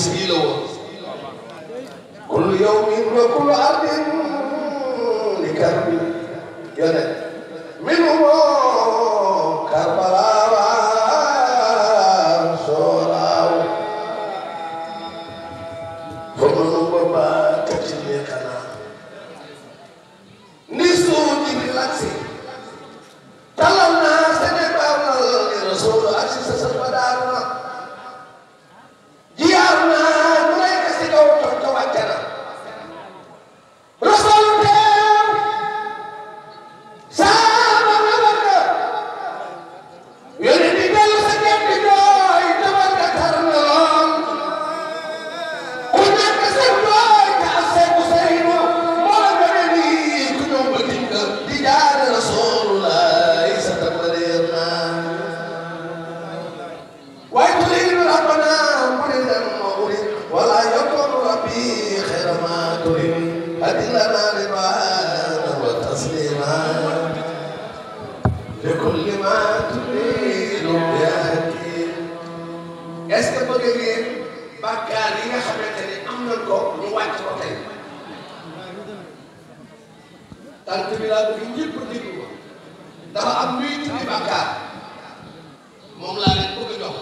bis bii la woon kullu yawmin wa kullu ardin li karbi yone minhu karbala wa sooraaw fomanu baba kacille kana ni suuji relaxé talal naa sene bawnal ni rasul ak si sa sal badaaru na jiyaar naa mu lay kasi kaw toog ca wàcce na rasul teew saaba na barka yone di dellu sa ñepp di jooy tabarka tar na lool ku nekk sa jooy te ak seeku saynu moo gëne ni ku ñëw ba dinga di jaare rasulullah sa tabbareer naa waaye turiidu rabbana muridan wa urid wala yakunu rabbi xayra ma turid adillana ridwaana wa taslima li kulli ma turiidu ya hakim est ce que bëgg ngeen bàkkaar yi nga xamante ni am nañ ko ñu wàcc ko tey tant bi laa bëgg ñëpp déglu ko dafa am luy tuddi bàkkaar moom laa leen bëgg a jox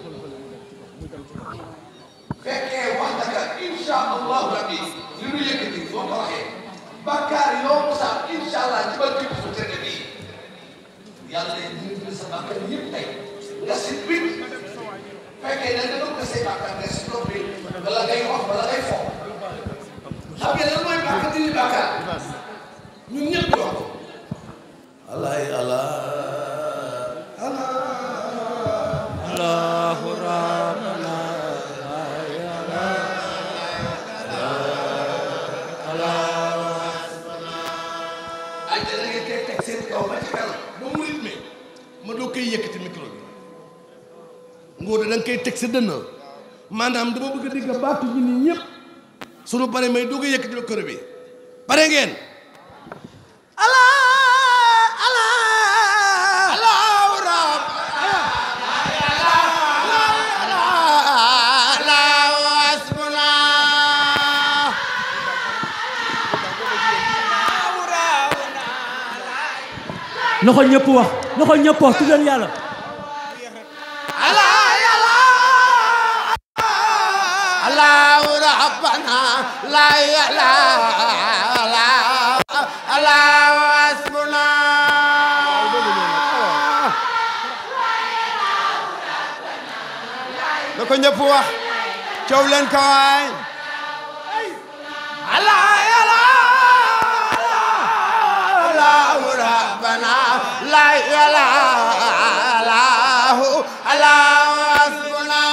fekkee wax daka insha allahu rabbi li nu yëkkati boo ko waxee bàkkaar yoo sax insha allah ci barke bi su tëdd bii yàlla day dindi sa bàkkaar yëpp tey nga si bit fekkee da nga doon ko say bàkkaar nga si noppi wala ngay wax wala ngay fo xam ngeen lan mooy bàkkaar dindi bàkkaar ñun ñëpp ñu wax ko alaay ala ala الله ربنا ay da ngeen koy teg seen kaw ba ci kanam ba mu rythme ma doo koy yëkkati micro bi ngóor da nga koy teg sa dënn maanaam dama bëgg a dégg baatu ji nii ñëpp sunu pare may doo koy yëkkati micro bi pare ngeen ala ala allahu rab الله حسبنا loxo ñëpp wax loxo ñëpp wax tuddal yàlla الله ربنا لا إله إلا الله حسبنا na ko ñëpp wax coow leen ko waay Allah الله ربنا لا إله إلا هو الله حسبنا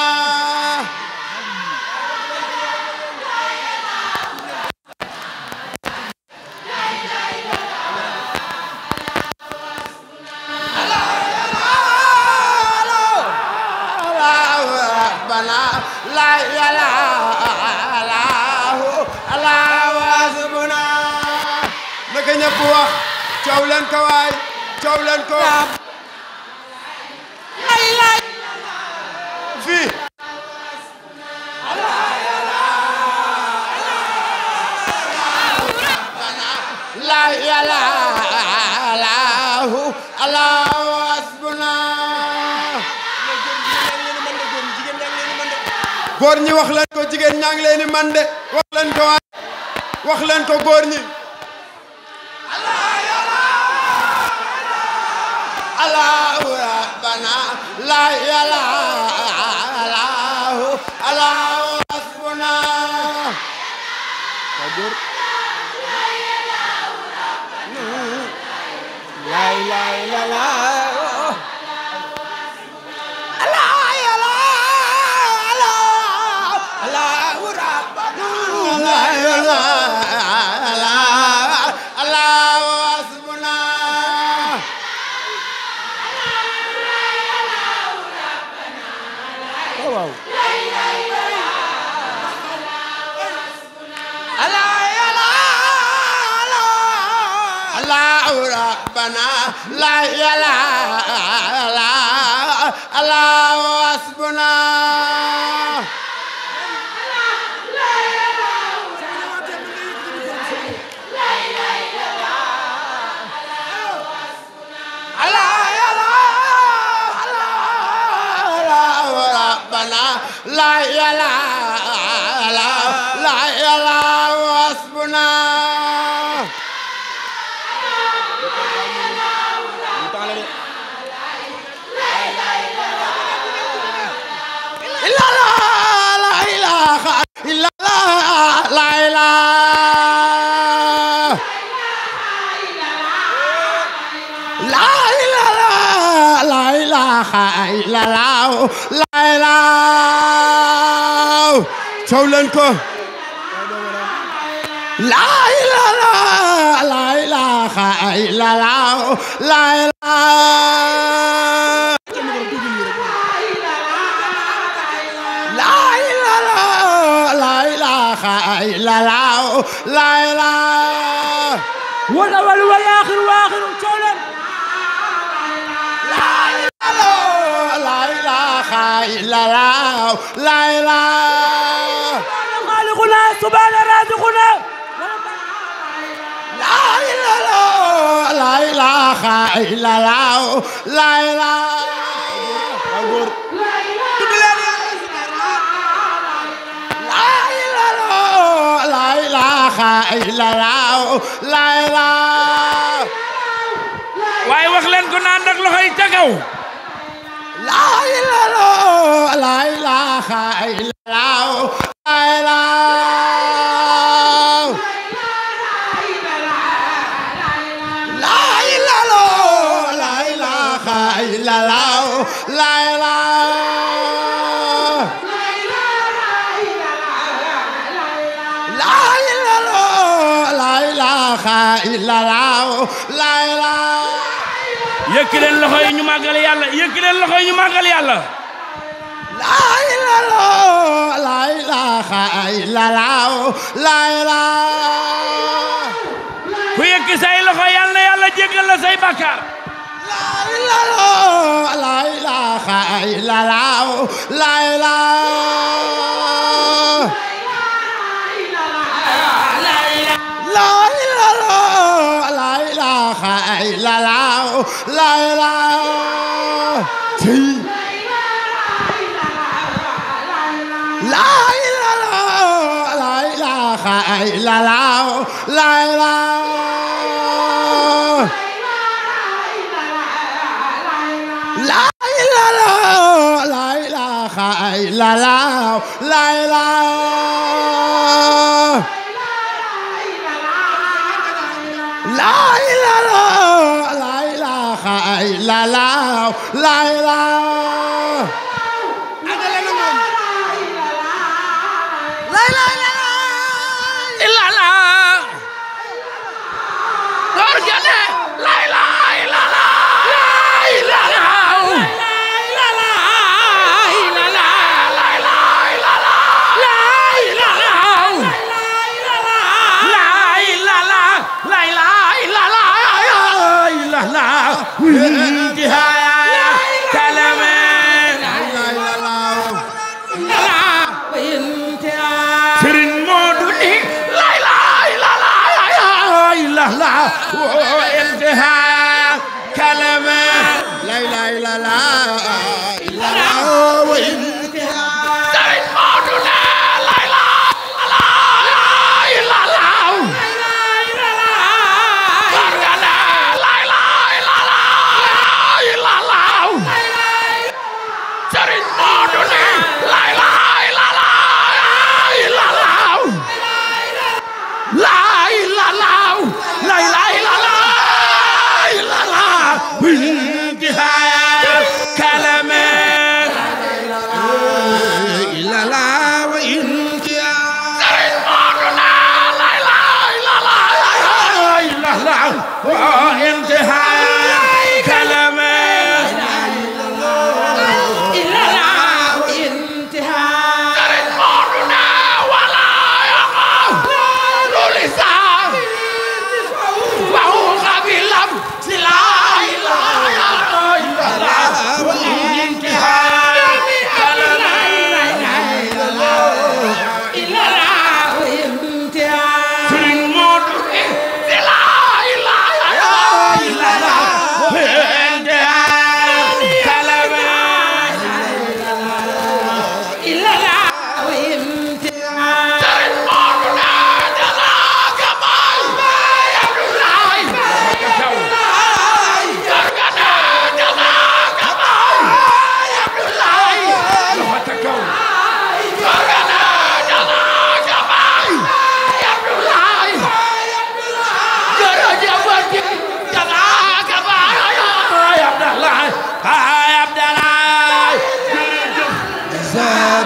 الله ربنا لا إله إلا هو الله حسبنا naka ñëpp wax coow leen ko waay coow leen ko fii la ilaha illahu allahu hasbuna góor ñi wax leen ko jigéen ñaa ngi leen di man de wax leen ko waay wax leen ko góor ñi allahu rabbana la ilaha illahu allahu hasbuna la ilaha illallah لا إله إلا الله حسبنا لا إله لا إله حسبنا إلا لا لا إله إلا لا لا إله لا إله لا إله إلا الله لا إله تولنكو لا إله لا إله إلا الله لا إله لا إله لا إله إلا الله لا إله wal awal wal aaxir wa aaxiru coow leen لا إله إلا الله لا إله xaaliquna subhaana raziquna لا إله لا إله إلا الله لا إله لا إله لا إله إلا الله لا إله waaye wax leen ko naan nag loxo yi ca kaw لا إله لا إله إلا الله لا إله لا إله لا إله إلا الله لا إله لا إله لا إله إلا الله لا إله yëkki leen loxo yi ñu màggal yàlla yëkki leen loxo yi ñu màggal yàlla لا إله لا إله إلا الله لا إله ku yëkki say loxo yàlla na yàlla jéggal la say bàkkaar لا إله لا إله إلا الله لا إله لا إله لا إله إلا الله لا إله تي لا إله لا إله إلا الله لا إله لا إله لا إله إلا الله لا إله لا إله لا إله إلا الله لا إله لا إله إلا الله illa la door jane la ilaha illa la la ilaha illa la illa la la ilaha illa la la ilaha la ilaha la ilaha illa la illa la intihaya kalame Sëriñ Moodu ni la ilaha illa la illa la wa intiha kalame لا إله إلا الله إلا الله Sëriñ Moodu ne la ilaha illa la Barga ne la ilaha illa la illa la Sëriñ Moodu ne la ilaha illa la illa la La ilaha la ilaha illa la illa la intihaya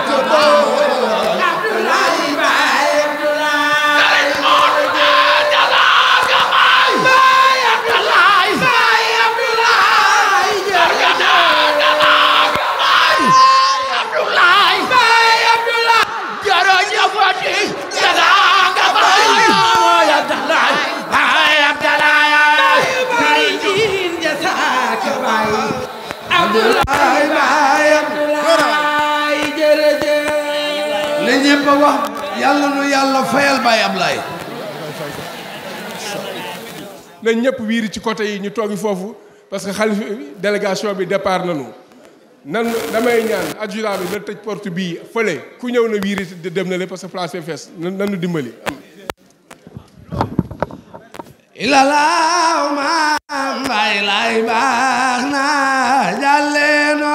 ne ñëpp a wax yàlla nu yàlla fayal Baye Ablaye na ñëpp wiiri ci côté yi ñu toogi foofu parce que xalif délégation bi départ nañu nan damay ñaan adjudant bi na tëj porte bii fële ku ñëw na wiiri te dem na le parce que place est fees nan nanu dimbali ilalaaw maam Baye lay baax na jàlleeno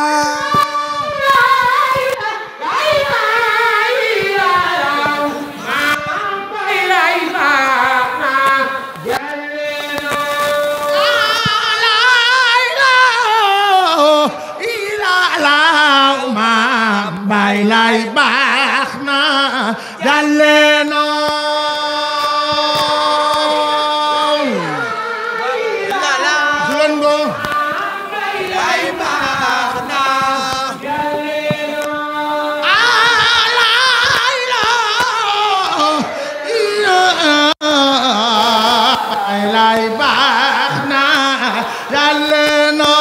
Bay lay baax na jàlleeno Durango lay baax na Bay lay baax na jàlleeno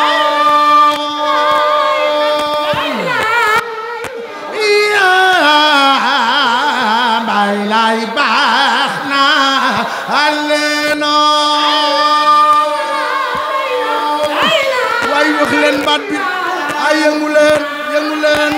bay lay baax na alleeno way wax leen baat bi ay yëngu leen yëngu leen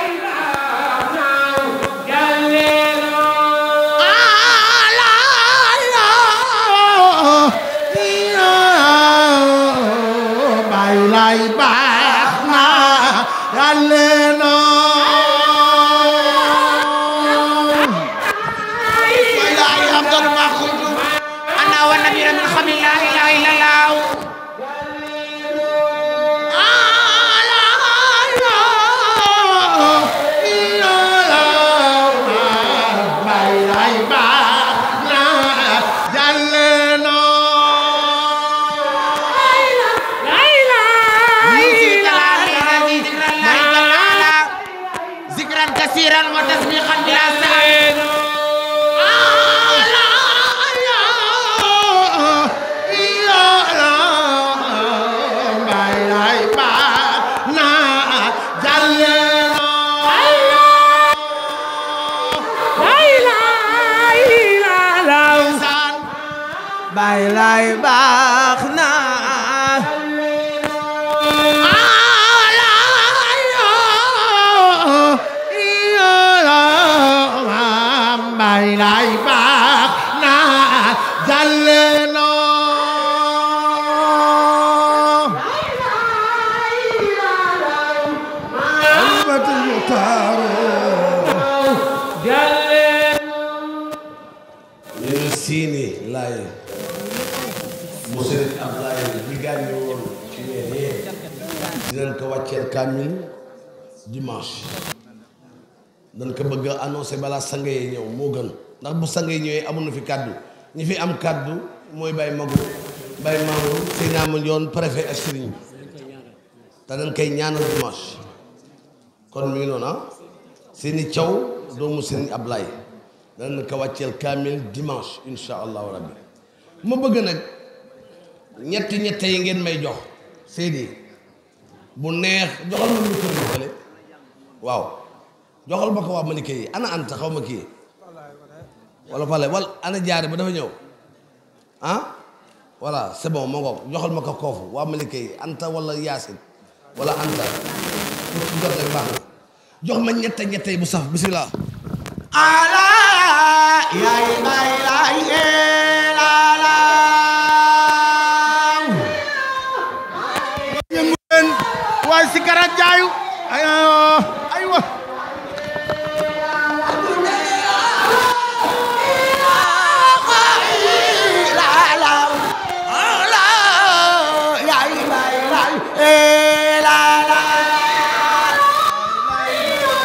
bay lay baax na alleeno أنا والنبي من خم لا إله إلا الله ذكرا كثيرا وتسبيحا بلا سعي bay lay baax na bay lay baax na jàlleno albatul muxtaaro ñu ne siini laay mu sëriñ Ablaye bi gaañu woon ci weer yee dinañ ko wàcceel kaamil dimanche dañ ko bëgg a annoncé balaa sang yi ñëw moo gën ndax bu sang yi ñëwee amuñu fi kàddu ñi fi am kàddu mooy Baye Magu Baye Mamour Seyna Mandione préfet ak sëriñ bi te dañ koy ñaanal dimanche kon mi ngi noonu ah seeni caw doomu sëriñ Ablaye danañ ko wàcceel kaamil dimanche insha allahu rabbi ma bëgg nag ñetti ñette yi ngeen may jox Seydi bu neex joxal ma micro bi fële waaw joxal ma ko waa Malika yi ana anta xaw ma kii wala fale wala ana jaare ba dafa ñëw ah voilà c'est bon ma ngoog joxal ma ko koofu waa Malika yi anta wala yaasin wala anta ku jot rek baax na jox ma ñette ñette yi bu saf bismillah ala yaay bay lay elala yëngu leen waaye si karat jaayu aywa yaay bay lay elala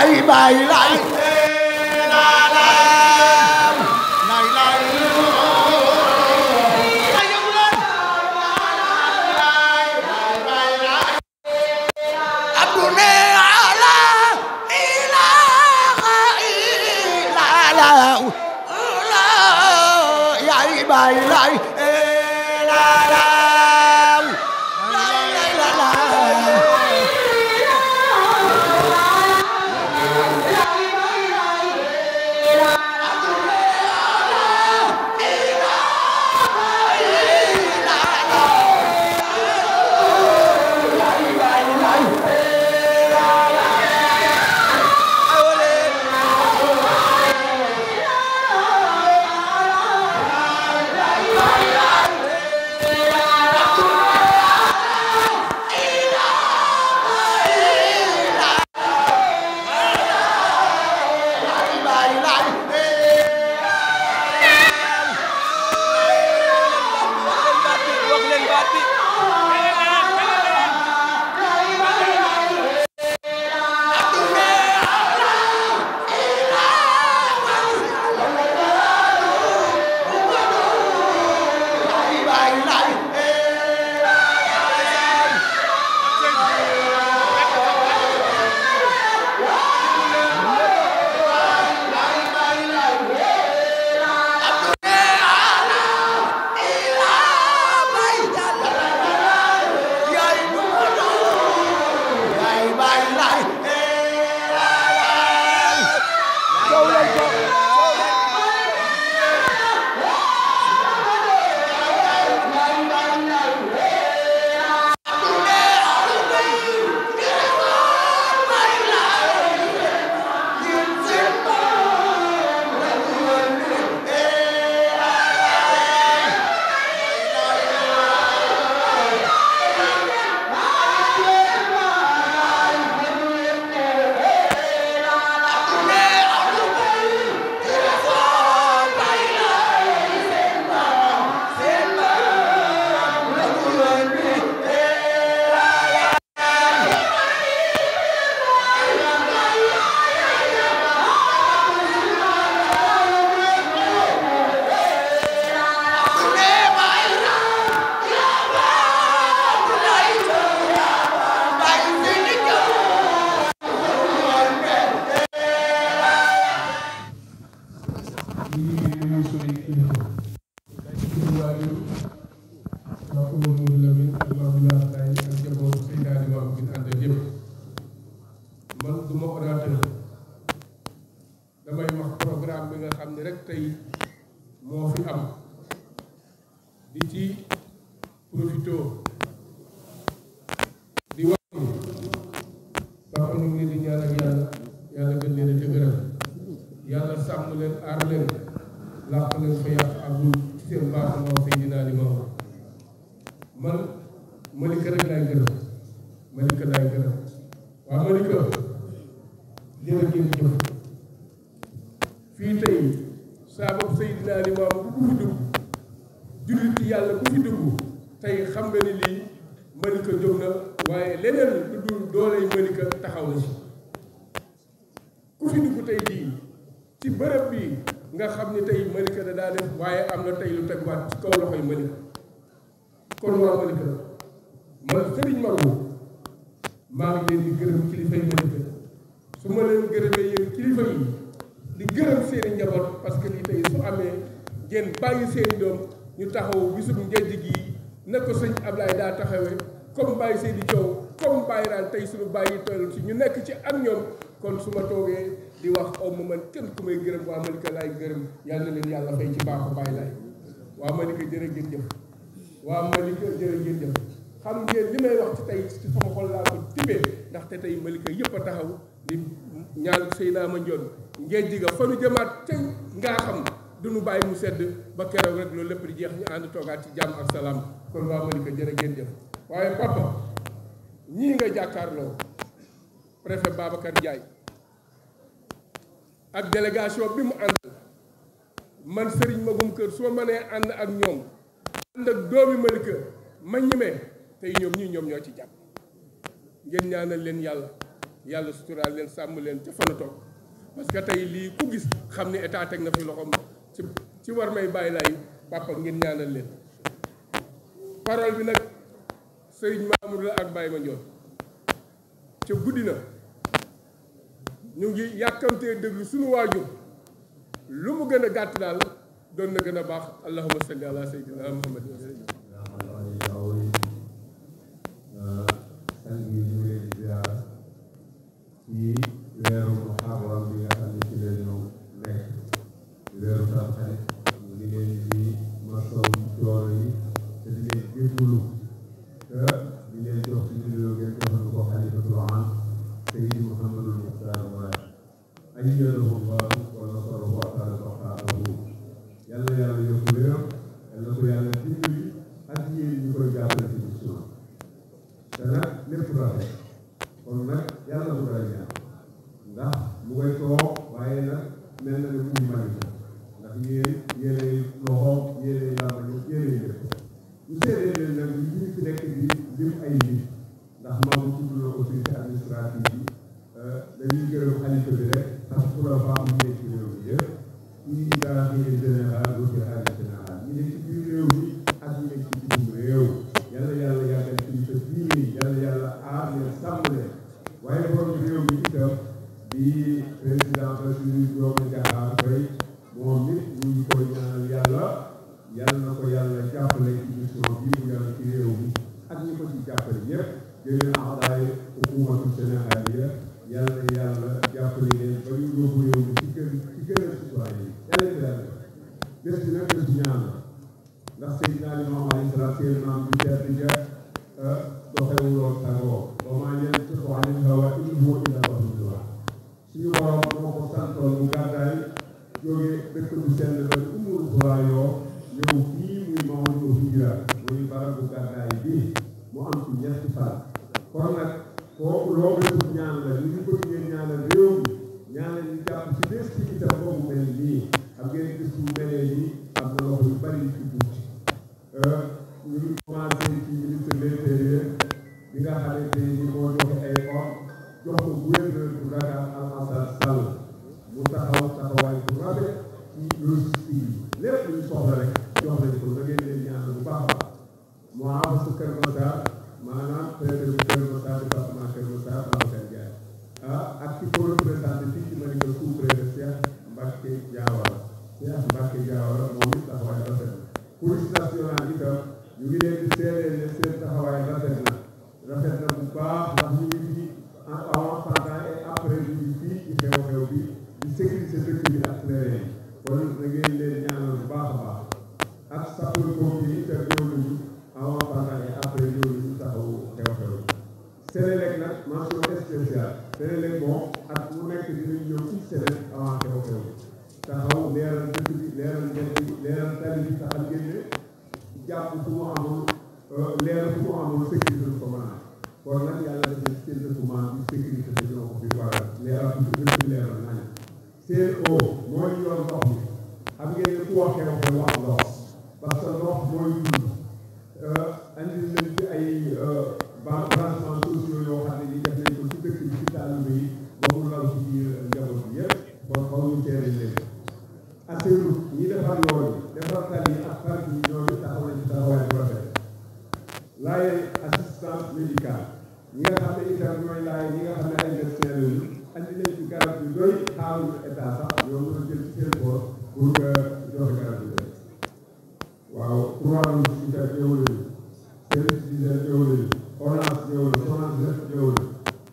yaay baay laay la la lay lay abune ala ilaha illa la la yaay baay laay la la lay lay la la man du ma orateur damay wax programme bi nga xam ne rek tey moo fi am di ci profito di wax ni papa ñu ngi leen di ñaanal yàlla yàlla gën leen a dëgëral yàlla sàmm leen aar leen làq leen fa yàq agul ci seen baax moo Seydina Limaamu man Malika rek laay gërëm Malika laay gërëm waaw Malika jërëjëf jëf fii tey saabab Seydina Limaamu bu fi dugg jullit ci yàlla bu fi dugg tey xam nga ni lii Malika jóg na waaye leneen lu dul dooley Malika taxaw na si ku fi dugg tey jii ci bërëb bi nga xam ni tey Malika da daa def waaye am na tey lu tegwaat ci kaw loxoy Malika kon waa Malika man sëriñ Maodo maa ngi leen di gërëm kilifa yi Malika su ma leen gërëmee yéen kilifa yi di gërëm seeni njaboot parce que lii tey su amee ngeen bàyyi seeni doom ñu taxaw bisum ngejj gi na ko sëñ Ablaye daa taxawee comme bàyyi seeni coow comme bàyyi naan tey suñu bàyyi toll ci ñu nekk ci ak ñoom kon su ma toogee di wax aw ma man kenn ku may gërëm waa Malika laay gërëm yàlla na leen yàlla fay ci baaxu bàyyi laay waa Malika jërë ngeen jëf waa Malika jërë ngeen jëf xam ngeen li may wax ci tey ci sama xol laa ko tibbee ndaxte tey Malika yëpp a taxaw di ñaan Seydina Mandione ngeen jiga fa nu jëmaat tey ngaa xam duñu bàyyi mu sedd ba keroog rek loolu lépp di jeex ñu ànd toogaat ci jàmm ak salaam kon waa Malika jërë ngeen jëf waaye papa ñii nga jàkkaarloo préfet Babacar Ndiaye ak délégation bi mu àndal man Serigne Magum Kër su ma mënee ànd ak ñoom ànd ak doomi Malika ma ñemee tey ñoom ñii ñoom ñoo ci jàpp ngeen ñaanal leen yàlla yàlla suturaal leen sàmm leen ca fan a toog parce que tey lii ku gis xam ni état teg na fi loxoom ci ci war may bàyyi laay papa ngeen ñaanal leen parole bi nag sëriñ Mamour la ak Baye Mandione ca guddi na ñu ngi yàkkamtee déglu suñu waajur lu mu gën a gàtt daal doon na gën a baax allahumma salli ala sayyidina muhammad wa sallam sang yi ñu leen di ziar ci weeru muharram bi nga xam ne ci la ñu nekk weeru tamxarit ñu ngi leen di masaw coono yi te di leen jégalu te di leen jox ci nuyoo ngeen joxal ko xalifatul am Seydi Mouhamadul Muxtaar Maay ayyadahu llahu wa nasarahu wa taala baqaahu yàlla yàlla yokk wéram yàlla ko yàlla dimbali ak yéen ñu koy jàppale ci mission te nag lépp rafet kon nag yàlla bu koy ñaan ndax mu koy toog waaye nag mel na ne muy mari ndax yéen yéenay loxo yéenay làmbañu yéenay lépp ñu seedee leen nag ñu ñu fi nekk di lim ay nit ndax maam tudd na autorité administrative yi dañuy gërëm xalifa bi rek ndax pour la femme ñu nekk ci réew mi yëpp ñi daa fi général route xaalis général ñi nekk ci biir réew mi ak ñi nekk ci bitim réew yàlla yàlla yàggal kilifa diine yi yàlla yàlla aar leen sàmm leen waaye borom réew mi itam di président Bassirou Diomaye Diakhar Faye moom nit ñu ngi koy ñaanal yàlla yàlla na ko yàlla jàppale ci mission bi mu yàlla ci réew mi ak ñi ko ci jàppale ñëpp jëleen axdaay hukumatu sénégaliya yàlla yàlla jàppale leen ba ñu yóbbu réew mi ci kër ci kër citoyen yi yàlla yàlla bés bi nag bés ñaan la ndax Seydina Limaamu alayhi salaam seen maam bi tedd ja doxewuloon tagoo ba maa ñeen ci xooxanin hawa in huwa illaa wahyun yuuhaa suñu borom moo ko santoon mu gàddaay jóge dëkk bu sell ba Ummul Quraa yoo ñëw fii muy Mawdu Hijra muy barab bu gàddaay bi mu am ci ñetti fan kon nag kooku loo bésub ñaan la ñu ngi bëgg ngeen ñaanal réew mi ñaanal ñu jàpp ci bés ci itam boobu mel nii xam ngeen gis bu melee nii am na loxo yu bari yu ci dugg ñu ngi commencé ci ministre de l'intérieur bi nga xamante ni moo joxe ay ordre jox ko gouverneur bu Dakar Alassane Sall mu taxaw taxawaay bu rafet ci logistique yi lépp lu ñu soxla rek jox nañ ko da ngeen leen ñaan bu baax a baax mu am su Kër Massar maanaam préfet bu Kër Massar département Kër Massar Babacar Ndiaye ah ak ci ko représenté fii ci Malika sous-préfet Cheikh Mbacke Diawara Cheikh Mbacke Diawara moom it taxawaay rafet na police nationale itam ñu ngi leen di seedeel ne seen taxawaay rafet na rafet na bu baax ndax ñu ngi fii avant pendant et après ñu ngi fii ci xew-xew bi di sécurité dëkk bi ak terrain yi kon da ngeen leen ñaanal bu baax a baax ak sapeur pompier yi itam ñëw nañu avant pendant et après ñëw nañu taxaw xew-xew bi Sénélec nag mention spéciale Sénélec moom ak mu nekk dinañ ñëw ci Sénélec avant xew-xew bi taxaw leeral dëkk bi leeral njëkk bi leeral tali bi taxal génne jàpp fu mu amul leeral fu mu amul sécurité du ko mën a kon nag yàlla def na seen document bi sécurité bi ñoo ko fi waral leeral bi gën ci leeral nañ seen o mooy yoon ndox mi xam ngeen ne ku waxee wax wax ndox parce que ndox mooy dund andi nañ ci ay ban branchement sociaux yoo xam ne ni def nañ ko ci dëkk bi ci taalibe yi ba mu law ci biir njaboot bi yëpp kon xaw ñu teere leen asseru ñi defar yoon yi defar tali yi ak parc yi ñoom it taxaw nañ ci taxawaay bu rafet laaye assistance médicale ñi nga xam ne itam ñooy laaye ñi nga xam ne ay médecin lañu andi nañ ci garab yu doy xaaruñu état sax ñoom ñoo jël ci seen boor pour que joxe garab yu doy waaw trois rouge itam ñëw nañu service d'hygiène ñëw nañu ONAS ñëw na SONAGED ñëw na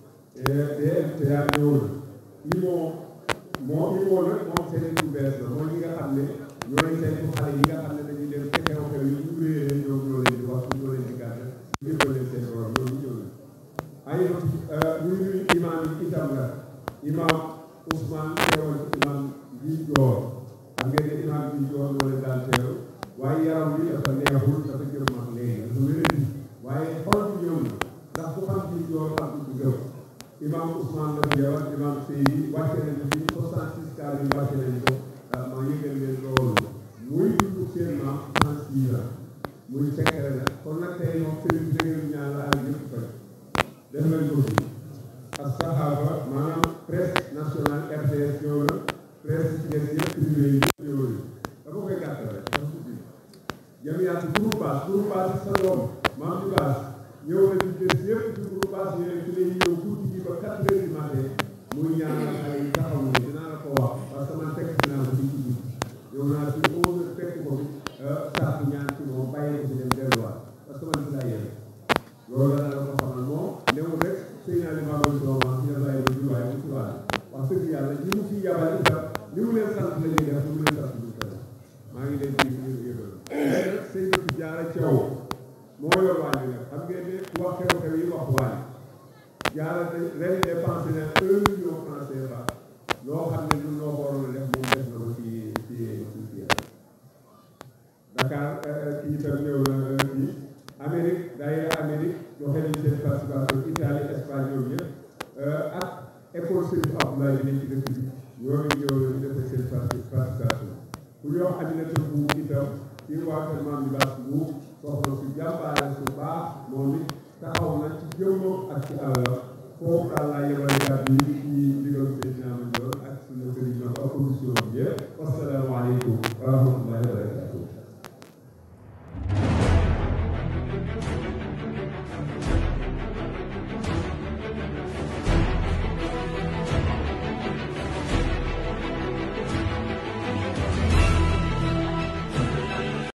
DMTA ñëw na IMO moo IMO nag moom seen bu bees la mooy ñi nga xam ne ñooy saytu xale yi nga xam ne dañuy dem ci xew-xew yi ñu réeree ñoom ñoo leen di wax ñoo leen di gàtt yëppal leen seen borom ñoom ñëw na ay ñu nuyu imam yi itam la imam Ousmane teewal imam bi joor xam ngeen ne imam bi joor moo leen daan teew waaye yaram bi dafa neexul dafa jëm mag léegi dafa wéradi waaye xol bi ñëw na ndax ku xam bi joor xam bi gëm imam Ousmane la teewal imam Seydi wàcce nañu fi 66 cas yi wàcce nañu ko maa yëgal leen loolu muy dund seen maam 36 ans muy secret la kon nag tey moom sëriñ bi da ngeen ñaan la ak yëpp fay def nañ ko fi ak saxaaba maanaam presse nationale RTS ñëw na presse ci des yëpp privé yi yëpp ñëw nañu dafa koy gàttal rek dafa tuddi jëm yaa ci groupe base groupe base sa doom maam ci base ñëw na ci des yëpp ci groupe base yooyu ci lay ñëw guddi gi ba quatre heures du matin muy ñaanal xale yi taxaw ni dinaa la ko wax parce que man fekk naa ko ci guddi ñëw naa ci onze fekk ko sàkku ñaan ci moom bàyyi ko ci dem delluwaat parce que man ci laa yéen loolu la la ko xamal moom newul rek sëy naa li maa doon doomam ci la bàyyi ba juwaay bu subaa wax dëgg yàlla ñi mu fi yabal itam li mu leen sant la ñuy def li mu leen sant ñu koy maa ngi leen di yëgal mais nag sëy na ci jaara caw moo yor waañ nag xam ngeen ne ku wax xew-xew yi wax waañ jaara ren dépensé na un million franc CFA loo xam ne ñun noo ko waroon a def moom def na ko ci ci ci ci Dakar kii itam ñëw na fii Amérique daayira Amérique joxe nañ seen participation Italie Espagne ñoom ñëpp ak école Serigne Abdoulaye bi nekk ci dëkk bi ñoo ngi ñëw